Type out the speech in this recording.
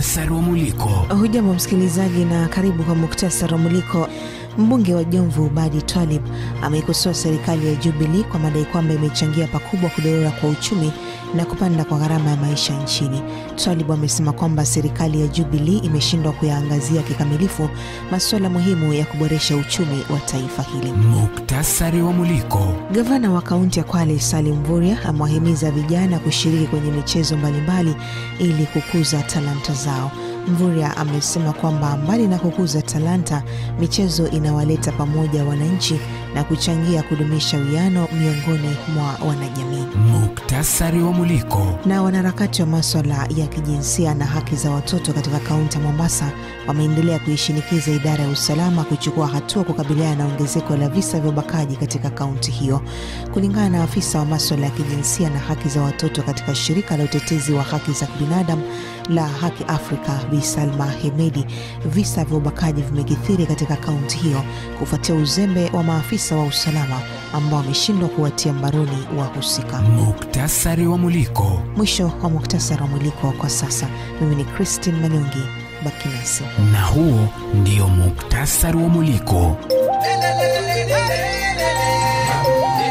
Muktasari wa Muliko. Hujambo msikilizaji, na karibu kwa muktasari wa Muliko. Mbunge wa Jomvu Badi Twalib ameikosoa serikali ya Jubilee kwa madai kwamba imechangia pakubwa kudorora kwa uchumi na kupanda kwa gharama ya maisha nchini. Twalib amesema kwamba serikali ya Jubilee imeshindwa kuyaangazia kikamilifu masuala muhimu ya kuboresha uchumi wa taifa hili. Muktasari wa Muliko. Gavana wa kaunti ya Kwale Salim Mvurya amewahimiza vijana kushiriki kwenye michezo mbalimbali ili kukuza talanta zao. Mvurya amesema kwamba mbali na kukuza talanta, michezo inawaleta pamoja wananchi na kuchangia kudumisha uwiano miongoni mwa wanajamii. Muktasari wa Muliko. Na wanaharakati wa maswala ya kijinsia na haki za watoto katika kaunti ya Mombasa wameendelea kuishinikiza idara ya usalama kuchukua hatua kukabiliana na ongezeko la visa vya ubakaji katika kaunti hiyo. Kulingana na afisa wa maswala ya kijinsia na haki za watoto katika shirika la utetezi wa haki za binadamu la Haki Afrika, Bi Salma Hemedi, visa vya ubakaji vimekithiri katika kaunti hiyo kufuatia uzembe wa maafisa wa usalama ambao wameshindwa kuwatia mbaroni wahusika. Muktasari wa Muliko. Mwisho wa muktasari wa mwiliko kwa sasa. Mimi ni Christine Manyongi, baki nasi. Na huo ndio muktasari wa Muliko.